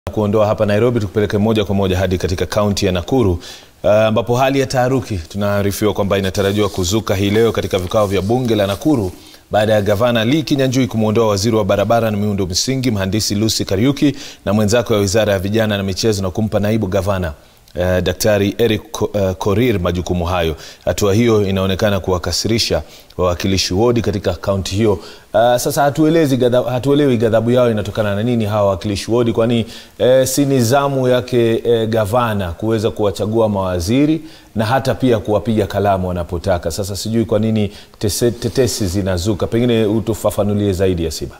kuondoa hapa Nairobi tukupeleke moja kwa moja hadi katika kaunti ya Nakuru ambapo uh, hali ya taharuki tunaarifiwa kwamba inatarajiwa kuzuka hii leo katika vikao vya bunge la Nakuru baada ya gavana Lee Kinyanjui kumwondoa waziri wa barabara na miundo msingi mhandisi Lucy Kariuki na mwenzake wa wizara ya vijana na michezo na kumpa naibu gavana Uh, Daktari Eric uh, Korir majukumu hayo. Hatua hiyo inaonekana kuwakasirisha wawakilishi wodi katika kaunti hiyo. Uh, sasa hatuelezi gathabu, hatuelewi ghadhabu yao inatokana na nini hawa wawakilishi wodi, kwani eh, si nizamu yake eh, gavana kuweza kuwachagua mawaziri na hata pia kuwapiga kalamu wanapotaka. Sasa sijui kwa nini tese, tetesi zinazuka, pengine utufafanulie zaidi Yasiba.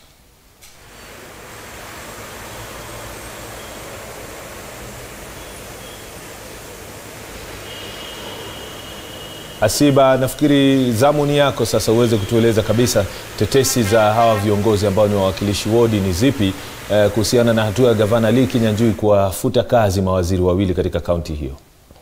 Asiba, nafikiri zamu ni yako sasa, uweze kutueleza kabisa tetesi za hawa viongozi ambao ni wawakilishi wodi ni zipi eh, kuhusiana na hatua ya gavana Lee Kinyanjui kuwafuta kazi mawaziri wawili katika kaunti hiyo.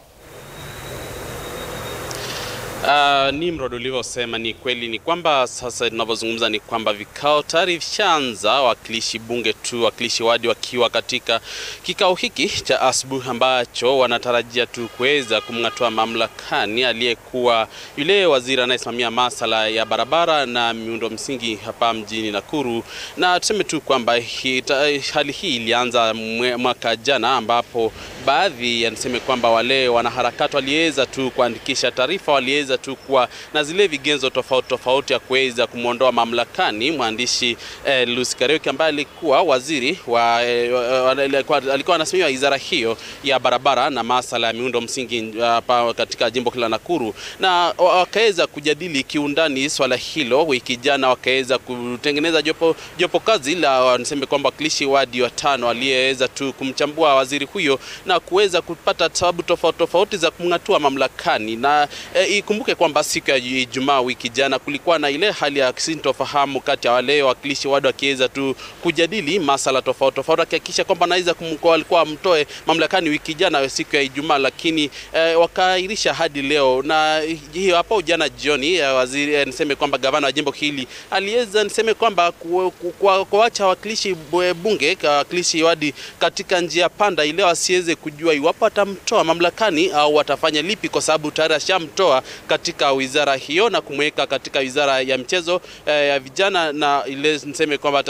Uh, Nimrod, ulivyosema ni kweli, ni kwamba sasa tunavyozungumza ni kwamba vikao tayari vishaanza, wawakilishi bunge tu, wawakilishi wadi wakiwa katika kikao hiki cha asubuhi ambacho wanatarajia tu kuweza kumng'atua mamlakani aliyekuwa yule waziri anayesimamia masala ya barabara na miundo msingi hapa mjini Nakuru. Na tuseme tu kwamba hi, hali hii ilianza mwaka jana ambapo baadhi yanasema kwamba wale wanaharakati waliweza tu kuandikisha taarifa, waliweza tu kuwa na zile vigezo tofauti tofauti ya kuweza kumwondoa mamlakani mwandishi eh, Lucy Kariuki ambaye alikuwa waziri wa eh, alikuwa anasimamia wizara hiyo ya barabara na masala ya miundo msingi hapa uh, katika jimbo la Nakuru, na wakaweza kujadili kiundani swala hilo. Wiki jana wakaweza kutengeneza jopo, jopo kazi la wanasema kwamba wakilishi wadi watano aliyeweza tu kumchambua waziri huyo na kuweza kupata sababu tofauti tofauti za kumng'atua mamlakani na eh, ikumbuke kwamba siku ya Ijumaa wiki jana kulikuwa na ile hali ya sintofahamu kati ya wale wawakilishi wadi wakiweza tu kujadili masala tofauti tofauti, akihakikisha kwamba anaweza walikuwa mtoe mamlakani wiki jana siku ya Ijumaa, lakini eh, wakaahirisha hadi leo. Na hiyo hapo jana jioni eh, waziri eh, niseme kwamba gavana wa jimbo hili aliweza niseme kwamba kuacha wawakilishi bunge wawakilishi wadi katika njia panda ile wasiweze kujua iwapo atamtoa mamlakani au watafanya lipi, kwa sababu tayari ashamtoa katika wizara hiyo na kumweka katika wizara ya michezo eh, ya vijana na ile niseme kwamba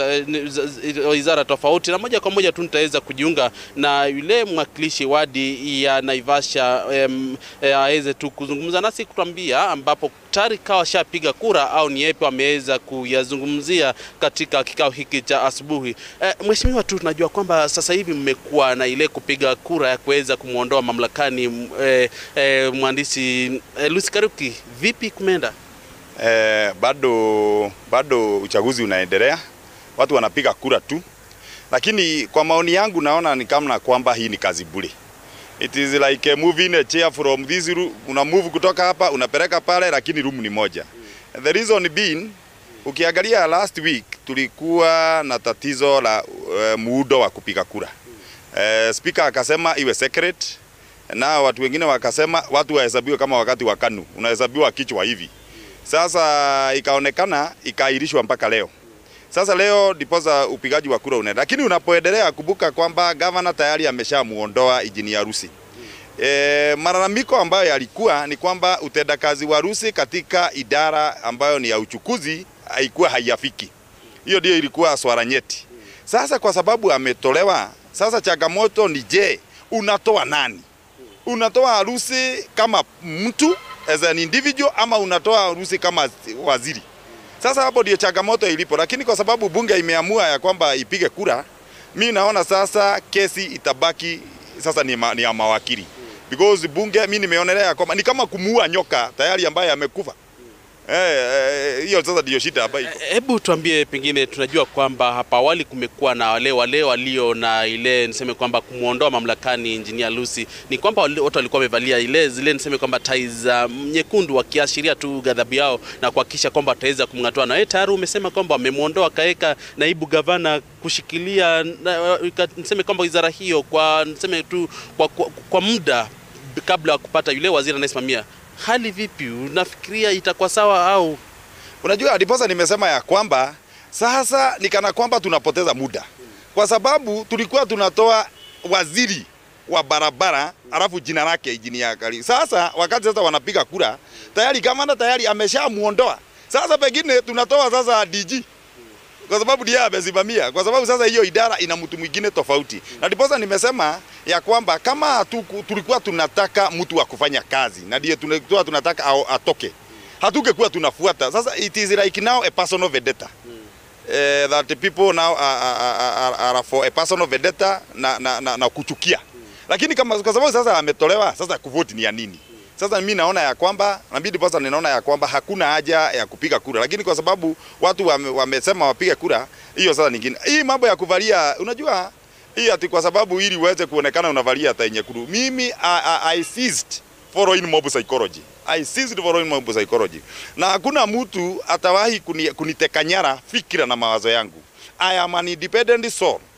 wizara tofauti, na moja kwa moja tu nitaweza kujiunga na yule mwakilishi wadi ya Naivasha aweze eh, tu kuzungumza nasi kutuambia ambapo tayari kawa shapiga kura au ni yepi wameweza kuyazungumzia katika kikao hiki cha asubuhi. Eh, mheshimiwa, tu tunajua kwamba sasa hivi mmekuwa na ile kupiga kura ya kuweza kumwondoa mamlakani eh, eh, mhandisi eh, Lucy Kariuki, vipi kumeenda? Eh, bado bado uchaguzi unaendelea, watu wanapiga kura tu, lakini kwa maoni yangu naona ni kama kwamba hii ni kazi bure. It is like moving a chair from this room, una move kutoka hapa unapeleka pale, lakini room ni moja. The reason being, ukiangalia last week tulikuwa na tatizo la uh, muundo wa kupiga kura. Uh, speaker akasema iwe secret na watu wengine wakasema watu wahesabiwe kama wakati wa KANU unahesabiwa kichwa hivi. Sasa ikaonekana ikaahirishwa mpaka leo. Sasa leo ndiposa upigaji wa kura unaenda, lakini unapoendelea, kumbuka kwamba gavana tayari ameshamuondoa injinia Rusi. E, malalamiko ambayo yalikuwa ni kwamba utendakazi wa Rusi katika idara ambayo ni ya uchukuzi haikuwa haiyafiki. Hiyo ndio ilikuwa swala nyeti. Sasa kwa sababu ametolewa, sasa changamoto ni je, unatoa nani? Unatoa harusi kama mtu as an individual ama unatoa harusi kama waziri? Sasa hapo ndio changamoto ilipo, lakini kwa sababu bunge imeamua ya kwamba ipige kura, mi naona sasa kesi itabaki sasa ni, ma, ni ya mawakili because bunge mi nimeonelea kwamba ni kama kumuua nyoka tayari ambaye amekufa. hiyo eh, sasa ndio shida hapa iko. Hebu tuambie, pengine tunajua kwamba hapa awali kumekuwa na wale wale walio na ile niseme kwamba kumwondoa mamlakani Engineer Lucy, ni kwamba watu walikuwa wamevalia ile zile niseme kwamba tai za nyekundu, wakiashiria tu ghadhabu yao na kuhakikisha kwamba wataweza kumng'atua. Na wewe tayari umesema kwamba wamemwondoa akaweka naibu gavana kushikilia na, niseme kwamba wizara hiyo kwa niseme tu kwa, kwa, kwa muda kabla ya kupata yule waziri anayesimamia hali vipi? Unafikiria itakuwa sawa au? Unajua, ndiposa nimesema ya kwamba sasa ni kana kwamba tunapoteza muda, kwa sababu tulikuwa tunatoa waziri wa barabara alafu jina lake injinia Kari. Sasa wakati sasa wanapiga kura tayari kamanda tayari ameshamuondoa. Sasa pengine tunatoa sasa DG kwa sababu ndiye amesimamia, kwa sababu sasa hiyo idara ina mtu mwingine tofauti, na ndiposa nimesema ya kwamba kama hatuku, tulikuwa tunataka mtu wa kufanya kazi na ndiye tulikuwa tunataka ao- atoke, hatukekuwa tunafuata. Sasa it is like now a personal vendetta eh, that the people now are, are, are, are for a personal vendetta na, na, na, na kuchukia lakini kama kwa sababu sasa ametolewa, sasa kuvoti ni ya nini? Sasa mimi naona ya kwamba na mimi ndiposa ninaona ya kwamba hakuna haja ya kupiga kura, lakini kwa sababu watu wame, wamesema wapige kura, hiyo sasa nyingine. Hii mambo ya kuvalia, unajua hii ati kwa sababu ili uweze kuonekana unavalia hata nyekundu. Mimi I, I, I ceased following mob psychology. I ceased following mob psychology. Na hakuna mtu atawahi kuni, kuniteka nyara fikira na mawazo yangu. I am an independent soul